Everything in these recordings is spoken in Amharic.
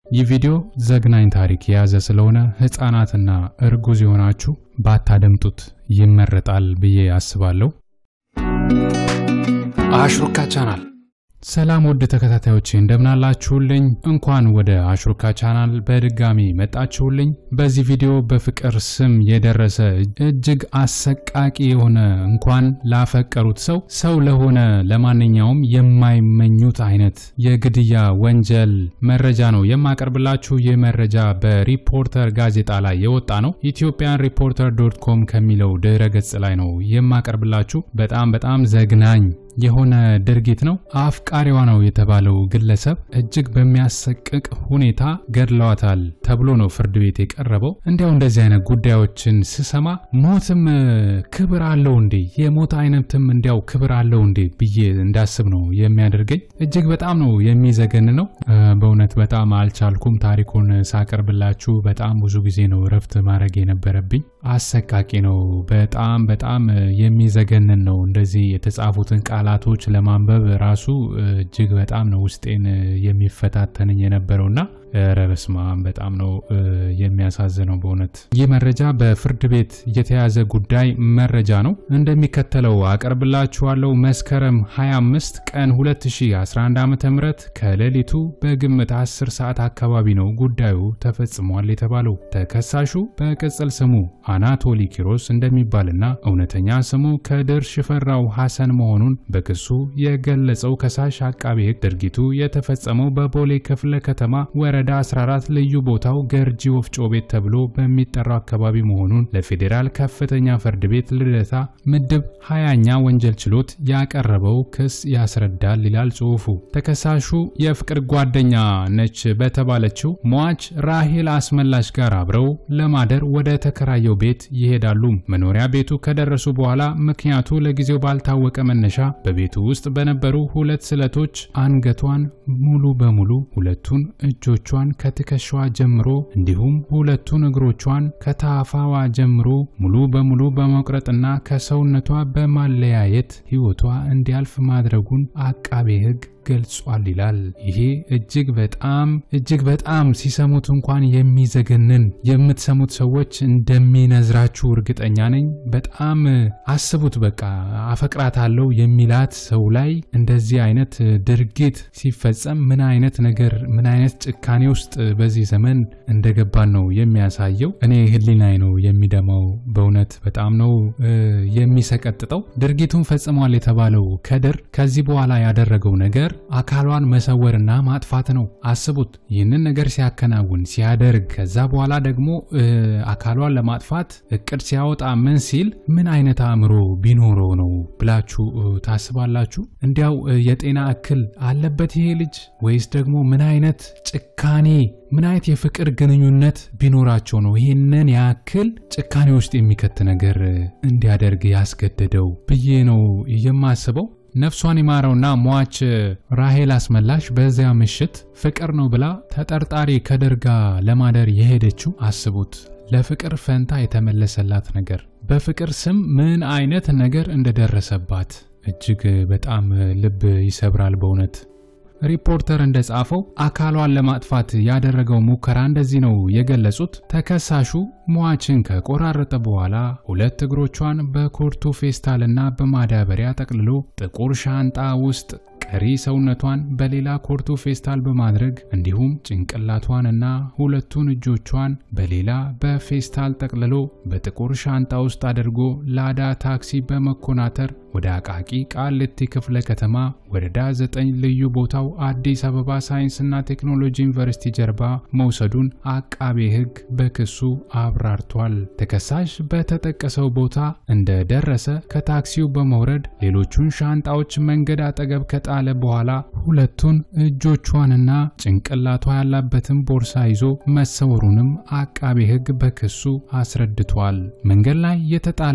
ይህ ቪዲዮ ዘግናኝ ታሪክ የያዘ ስለሆነ ሕፃናትና እርጉዝ የሆናችሁ ባታደምጡት ይመረጣል ብዬ አስባለሁ። አሽሩካ ቻናል ሰላም ውድ ተከታታዮች እንደምናላችሁልኝ፣ እንኳን ወደ አሽሩካ ቻናል በድጋሚ መጣችሁልኝ። በዚህ ቪዲዮ በፍቅር ስም የደረሰ እጅግ አሰቃቂ የሆነ እንኳን ላፈቀሩት ሰው ሰው ለሆነ ለማንኛውም የማይመኙት አይነት የግድያ ወንጀል መረጃ ነው የማቀርብላችሁ። ይህ መረጃ በሪፖርተር ጋዜጣ ላይ የወጣ ነው። ኢትዮጵያን ሪፖርተር ዶት ኮም ከሚለው ድረ ገጽ ላይ ነው የማቀርብላችሁ። በጣም በጣም ዘግናኝ የሆነ ድርጊት ነው። አፍቃሪዋ ነው የተባለው ግለሰብ እጅግ በሚያሰቅቅ ሁኔታ ገድለዋታል ተብሎ ነው ፍርድ ቤት የቀረበው። እንዲያው እንደዚህ አይነት ጉዳዮችን ስሰማ ሞትም ክብር አለው እንዴ? የሞት አይነትም እንዲያው ክብር አለው እንዴ ብዬ እንዳስብ ነው የሚያደርገኝ። እጅግ በጣም ነው የሚዘገን ነው። በእውነት በጣም አልቻልኩም። ታሪኩን ሳቀርብላችሁ በጣም ብዙ ጊዜ ነው እረፍት ማድረግ የነበረብኝ። አሰቃቂ ነው። በጣም በጣም የሚዘገንን ነው። እንደዚህ የተጻፉትን ቃላቶች ለማንበብ ራሱ እጅግ በጣም ነው ውስጤን የሚፈታተንኝ የነበረውና ኧረ በስመ አብ በጣም ነው የሚያሳዝነው በእውነት። ይህ መረጃ በፍርድ ቤት የተያዘ ጉዳይ መረጃ ነው፣ እንደሚከተለው አቀርብላችኋለሁ። መስከረም 25 ቀን 2011 ዓ.ም ከሌሊቱ በግምት 10 ሰዓት አካባቢ ነው ጉዳዩ ተፈጽሟል የተባለው። ተከሳሹ በቅጽል ስሙ አናቶሊ ኪሮስ እንደሚባልና እውነተኛ ስሙ ከድር ሽፈራው ሐሰን መሆኑን በክሱ የገለጸው ከሳሽ አቃቤ ሕግ ድርጊቱ የተፈጸመው በቦሌ ክፍለ ከተማ ወረዳ 14 ልዩ ቦታው ገርጂ ወፍጮ ቤት ተብሎ በሚጠራው አካባቢ መሆኑን ለፌዴራል ከፍተኛ ፍርድ ቤት ልደታ ምድብ 20ኛ ወንጀል ችሎት ያቀረበው ክስ ያስረዳል ይላል ጽሑፉ። ተከሳሹ የፍቅር ጓደኛ ነች በተባለችው ሟች ራሄል አስመላሽ ጋር አብረው ለማደር ወደ ተከራየው ቤት ይሄዳሉ። መኖሪያ ቤቱ ከደረሱ በኋላ ምክንያቱ ለጊዜው ባልታወቀ መነሻ በቤቱ ውስጥ በነበሩ ሁለት ስለቶች አንገቷን ሙሉ በሙሉ ሁለቱን እጆቿን ከትከሻዋ ጀምሮ እንዲሁም ሁለቱን እግሮቿን ከታፋዋ ጀምሮ ሙሉ በሙሉ በመቁረጥና ከሰውነቷ በማለያየት ሕይወቷ እንዲያልፍ ማድረጉን አቃቤ ሕግ ገልጿል ይላል። ይሄ እጅግ በጣም እጅግ በጣም ሲሰሙት እንኳን የሚዘገንን የምትሰሙት ሰዎች እንደሚነዝራችሁ እርግጠኛ ነኝ። በጣም አስቡት። በቃ አፈቅራታለሁ የሚላት ሰው ላይ እንደዚህ አይነት ድርጊት ሲፈጸም ምን አይነት ነገር ምን አይነት ጭካኔ ውስጥ በዚህ ዘመን እንደገባን ነው የሚያሳየው። እኔ ሕሊናዬ ነው የሚደማው። በእውነት በጣም ነው የሚሰቀጥጠው። ድርጊቱን ፈጽሟል የተባለው ከድር ከዚህ በኋላ ያደረገው ነገር አካሏን መሰወርና ማጥፋት ነው። አስቡት ይህንን ነገር ሲያከናውን ሲያደርግ፣ ከዛ በኋላ ደግሞ አካሏን ለማጥፋት እቅድ ሲያወጣ ምን ሲል ምን አይነት አእምሮ ቢኖረው ነው ብላችሁ ታስባላችሁ? እንዲያው የጤና እክል አለበት ይሄ ልጅ ወይስ ደግሞ ምን አይነት ጭካኔ ምን አይነት የፍቅር ግንኙነት ቢኖራቸው ነው ይህንን ያክል ጭካኔ ውስጥ የሚከት ነገር እንዲያደርግ ያስገደደው ብዬ ነው የማስበው። ነፍሷን የማረውና ሟች ራሄል አስመላሽ በዚያ ምሽት ፍቅር ነው ብላ ተጠርጣሪ ከድር ጋር ለማደር የሄደችው አስቡት። ለፍቅር ፈንታ የተመለሰላት ነገር በፍቅር ስም ምን አይነት ነገር እንደደረሰባት እጅግ በጣም ልብ ይሰብራል በእውነት። ሪፖርተር እንደጻፈው አካሏን ለማጥፋት ያደረገው ሙከራ እንደዚህ ነው የገለጹት። ተከሳሹ ሟችን ከቆራረጠ በኋላ ሁለት እግሮቿን በኩርቱ ፌስታልና በማዳበሪያ ጠቅልሎ ጥቁር ሻንጣ ውስጥ ቀሪ ሰውነቷን በሌላ ኮርቱ ፌስታል በማድረግ እንዲሁም ጭንቅላቷንና ሁለቱን እጆቿን በሌላ በፌስታል ጠቅልሎ በጥቁር ሻንጣ ውስጥ አድርጎ ላዳ ታክሲ በመኮናተር ወደ አቃቂ ቃሊቲ ክፍለ ከተማ ወረዳ 9 ልዩ ቦታው አዲስ አበባ ሳይንስና ቴክኖሎጂ ዩኒቨርሲቲ ጀርባ መውሰዱን አቃቤ ሕግ በክሱ አብራርቷል። ተከሳሽ በተጠቀሰው ቦታ እንደደረሰ ከታክሲው በመውረድ ሌሎቹን ሻንጣዎች መንገድ አጠገብ ከጣለ በኋላ ሁለቱን እጆቿንና ጭንቅላቷ ያላበትን ቦርሳ ይዞ መሰወሩንም አቃቤ ሕግ በክሱ አስረድቷል። መንገድ ላይ የተጣለው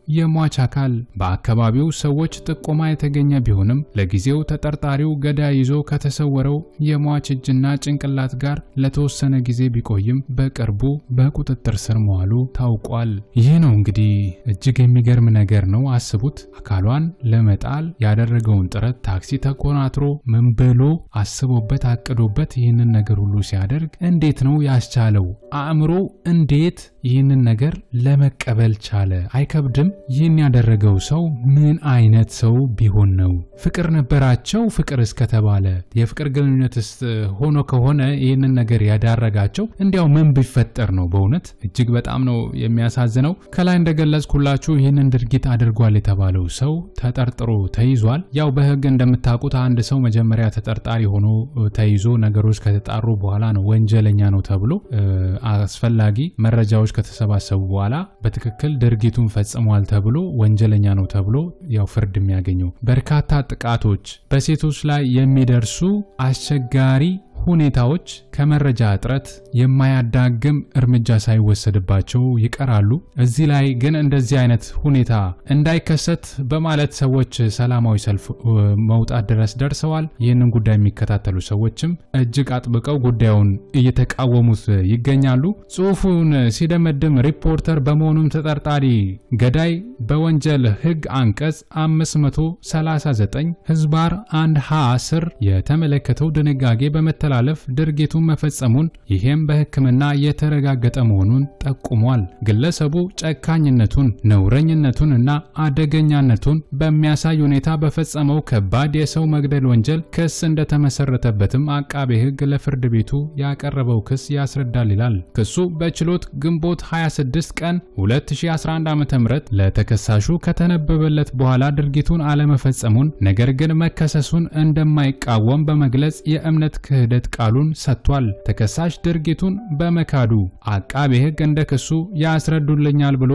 የሟች አካል በአካባቢው ሰዎች ጥቆማ የተገኘ ቢሆንም ለጊዜው ተጠርጣሪው ገዳይ ይዞ ከተሰወረው የሟች እጅና ጭንቅላት ጋር ለተወሰነ ጊዜ ቢቆይም በቅርቡ በቁጥጥር ስር መዋሉ ታውቋል። ይህ ነው እንግዲህ እጅግ የሚገርም ነገር ነው። አስቡት አካሏን ለመጣል ያደረገውን ጥረት ታክሲ ተኮናትሮ ምን ብሎ አስቦበት አቅዶበት ይህንን ነገር ሁሉ ሲያደርግ እንዴት ነው ያስቻለው? አእምሮ እንዴት ይህንን ነገር ለመቀበል ቻለ? አይከብድም? ይህን ያደረገው ሰው ምን አይነት ሰው ቢሆን ነው? ፍቅር ነበራቸው? ፍቅር እስከተባለ የፍቅር ግንኙነትስ ሆኖ ከሆነ ይህንን ነገር ያዳረጋቸው እንዲያው ምን ቢፈጠር ነው? በእውነት እጅግ በጣም ነው የሚያሳዝነው። ከላይ እንደገለጽኩላችሁ ይህንን ድርጊት አድርጓል የተባለው ሰው ተጠርጥሮ ተይዟል። ያው በሕግ እንደምታውቁት አንድ ሰው መጀመሪያ ተጠርጣሪ ሆኖ ተይዞ ነገሮች ከተጣሩ በኋላ ነው ወንጀለኛ ነው ተብሎ አስፈላጊ መረጃዎች ከተሰባሰቡ በኋላ በትክክል ድርጊቱን ፈጽሟል ተብሎ ወንጀለኛ ነው ተብሎ ያው ፍርድ የሚያገኘው። በርካታ ጥቃቶች በሴቶች ላይ የሚደርሱ አስቸጋሪ ሁኔታዎች ከመረጃ እጥረት የማያዳግም እርምጃ ሳይወሰድባቸው ይቀራሉ። እዚህ ላይ ግን እንደዚህ አይነት ሁኔታ እንዳይከሰት በማለት ሰዎች ሰላማዊ ሰልፍ መውጣት ድረስ ደርሰዋል። ይህንን ጉዳይ የሚከታተሉ ሰዎችም እጅግ አጥብቀው ጉዳዩን እየተቃወሙት ይገኛሉ። ጽሑፉን ሲደመድም ሪፖርተር በመሆኑም ተጠርጣሪ ገዳይ በወንጀል ሕግ አንቀጽ 539 ህዝባር 1 ሀ ስር የተመለከተው ድንጋጌ በመተላለፍ ድርጊቱን መፈጸሙን ይህም በሕክምና የተረጋገጠ መሆኑን ጠቁሟል። ግለሰቡ ጨካኝነቱን፣ ነውረኝነቱን እና አደገኛነቱን በሚያሳይ ሁኔታ በፈጸመው ከባድ የሰው መግደል ወንጀል ክስ እንደተመሰረተበትም አቃቤ ሕግ ለፍርድ ቤቱ ያቀረበው ክስ ያስረዳል ይላል። ክሱ በችሎት ግንቦት 26 ቀን 2011 ዓ.ም ለተከሳሹ ከተነበበለት በኋላ ድርጊቱን አለመፈጸሙን ነገር ግን መከሰሱን እንደማይቃወም በመግለጽ የእምነት ክህደት ቃሉን ሰጥቷል። ተከሳሽ ድርጊቱን በመካዱ አቃቤ ሕግ እንደ ክሱ ያስረዱልኛል ብሎ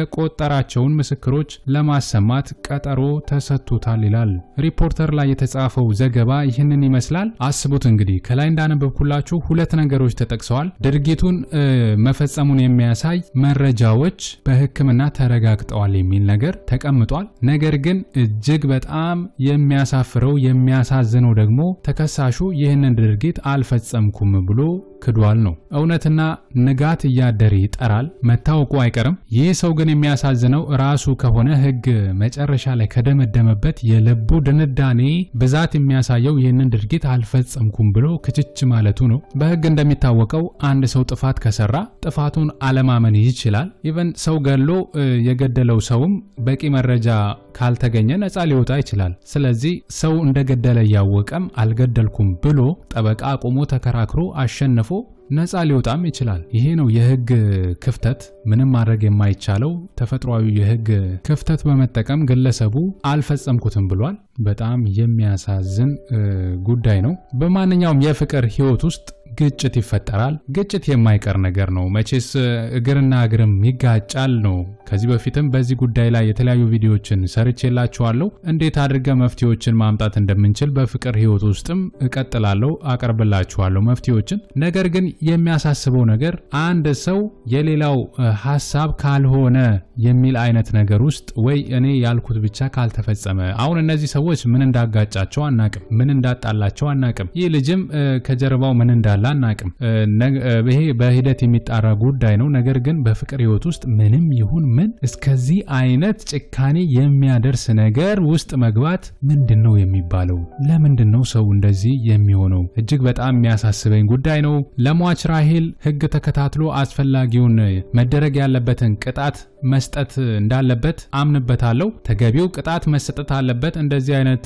የቆጠራቸውን ምስክሮች ለማሰማት ቀጠሮ ተሰጥቶታል ይላል። ሪፖርተር ላይ የተጻፈው ዘገባ ይህንን ይመስላል። አስቡት እንግዲህ ከላይ እንዳነበብኩላችሁ ሁለት ነገሮች ተጠቅሰዋል። ድርጊቱን መፈጸሙን የሚያሳይ መረጃዎች በሕክምና ተረጋግጠዋል የሚል ነገር ተቀምጧል። ነገር ግን እጅግ በጣም የሚያሳፍረው የሚያሳዝነው ደግሞ ተከሳሹ ይህንን ድርጊት አልፈጸምኩም ብሎ ክዷል ነው። እውነትና ንጋት እያደረ ይጠራል፣ መታወቁ አይቀርም። ይህ ሰው ግን የሚያሳዝነው ራሱ ከሆነ ሕግ መጨረሻ ላይ ከደመደመበት የልቡ ድንዳኔ ብዛት የሚያሳየው ይህንን ድርጊት አልፈጸምኩም ብሎ ክችች ማለቱ ነው። በሕግ እንደሚታወቀው አንድ ሰው ጥፋት ከሰራ ጥፋቱን አለማመን ይችላል። ኢቨን ሰው ገሎ የገደለው ሰውም በቂ መረጃ ካልተገኘ ነፃ ሊወጣ ይችላል። ስለዚህ ሰው እንደገደለ እያወቀም አልገደልኩም ብሎ ጠበቃ አቁሞ ተከራክሮ አሸንፎ ነፃ ሊወጣም ይችላል። ይሄ ነው የህግ ክፍተት። ምንም ማድረግ የማይቻለው ተፈጥሯዊ የህግ ክፍተት በመጠቀም ግለሰቡ አልፈጸምኩትም ብሏል። በጣም የሚያሳዝን ጉዳይ ነው። በማንኛውም የፍቅር ህይወት ውስጥ ግጭት ይፈጠራል። ግጭት የማይቀር ነገር ነው። መቼስ እግርና እግርም ይጋጫል ነው። ከዚህ በፊትም በዚህ ጉዳይ ላይ የተለያዩ ቪዲዮዎችን ሰርቼላችኋለሁ። እንዴት አድርገ መፍትሄዎችን ማምጣት እንደምንችል በፍቅር ህይወት ውስጥም እቀጥላለሁ፣ አቀርብላችኋለሁ መፍትሄዎችን። ነገር ግን የሚያሳስበው ነገር አንድ ሰው የሌላው ሀሳብ ካልሆነ የሚል አይነት ነገር ውስጥ ወይ እኔ ያልኩት ብቻ ካልተፈጸመ፣ አሁን እነዚህ ሰዎች ምን እንዳጋጫቸው አናቅም፣ ምን እንዳጣላቸው አናቅም። ይህ ልጅም ከጀርባው ምን እንዳለ አናቅም። ይሄ በሂደት የሚጣራ ጉዳይ ነው። ነገር ግን በፍቅር ህይወት ውስጥ ምንም ይሁን ምን እስከዚህ አይነት ጭካኔ የሚያደርስ ነገር ውስጥ መግባት ምንድን ነው የሚባለው? ለምንድን ነው ሰው እንደዚህ የሚሆነው? እጅግ በጣም የሚያሳስበኝ ጉዳይ ነው። ለሟች ራሄል ህግ ተከታትሎ አስፈላጊውን መደረግ ያለበትን ቅጣት መስጠት እንዳለበት አምንበታለሁ። ተገቢው ቅጣት መሰጠት አለበት። እንደዚህ አይነት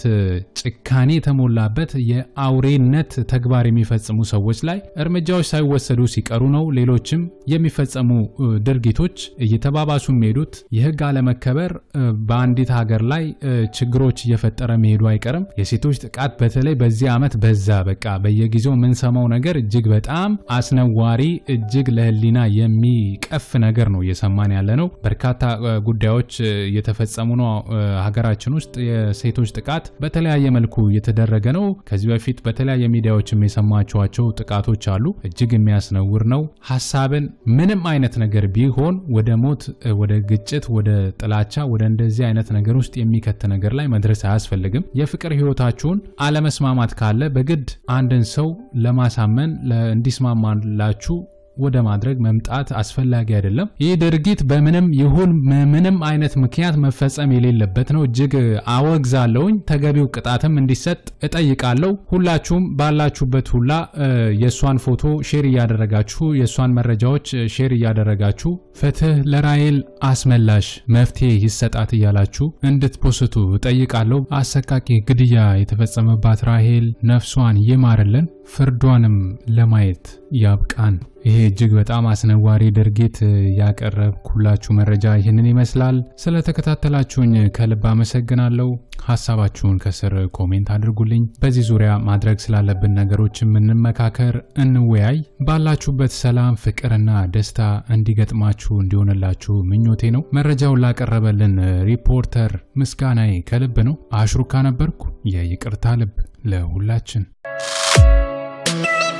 ጭካኔ የተሞላበት የአውሬነት ተግባር የሚፈጽሙ ሰዎች ላይ እርምጃዎች ሳይወሰዱ ሲቀሩ ነው ሌሎችም የሚፈጸሙ ድርጊቶች እየተባባሱ የሚሄዱት። የህግ አለመከበር በአንዲት ሀገር ላይ ችግሮች እየፈጠረ መሄዱ አይቀርም። የሴቶች ጥቃት በተለይ በዚህ ዓመት በዛ። በቃ በየጊዜው የምንሰማው ነገር እጅግ በጣም አስነዋሪ፣ እጅግ ለህሊና የሚቀፍ ነገር ነው እየሰማን ያለ ነው። በርካታ ጉዳዮች እየተፈጸሙ ነው። ሀገራችን ውስጥ የሴቶች ጥቃት በተለያየ መልኩ እየተደረገ ነው። ከዚህ በፊት በተለያየ ሚዲያዎችም የሰማችኋቸው ጥቃቶች አሉ። እጅግ የሚያስነውር ነው። ሀሳብን ምንም አይነት ነገር ቢሆን ወደ ሞት፣ ወደ ግጭት፣ ወደ ጥላቻ፣ ወደ እንደዚህ አይነት ነገር ውስጥ የሚከት ነገር ላይ መድረስ አያስፈልግም። የፍቅር ህይወታችሁን አለመስማማት ካለ በግድ አንድን ሰው ለማሳመን እንዲስማማላችሁ ወደ ማድረግ መምጣት አስፈላጊ አይደለም። ይህ ድርጊት በምንም ይሁን ምንም አይነት ምክንያት መፈጸም የሌለበት ነው። እጅግ አወግዛለሁኝ። ተገቢው ቅጣትም እንዲሰጥ እጠይቃለሁ። ሁላችሁም ባላችሁበት ሁላ የእሷን ፎቶ ሼር እያደረጋችሁ የእሷን መረጃዎች ሼር እያደረጋችሁ ፍትህ ለራሄል አስመላሽ መፍትሄ ይሰጣት እያላችሁ እንድትፖስቱ እጠይቃለሁ። አሰቃቂ ግድያ የተፈጸመባት ራሄል ነፍሷን ይማርልን፣ ፍርዷንም ለማየት ያብቃን። ይሄ እጅግ በጣም አስነዋሪ ድርጊት ያቀረብኩላችሁ መረጃ ይህንን ይመስላል። ስለተከታተላችሁኝ ከልብ አመሰግናለሁ። ሀሳባችሁን ከስር ኮሜንት አድርጉልኝ። በዚህ ዙሪያ ማድረግ ስላለብን ነገሮች እንመካከር፣ እንወያይ። ባላችሁበት ሰላም፣ ፍቅርና ደስታ እንዲገጥማችሁ እንዲሆንላችሁ ምኞቴ ነው። መረጃውን ላቀረበልን ሪፖርተር ምስጋናዬ ከልብ ነው። አሽሩካ ነበርኩ። የይቅርታ ልብ ለሁላችን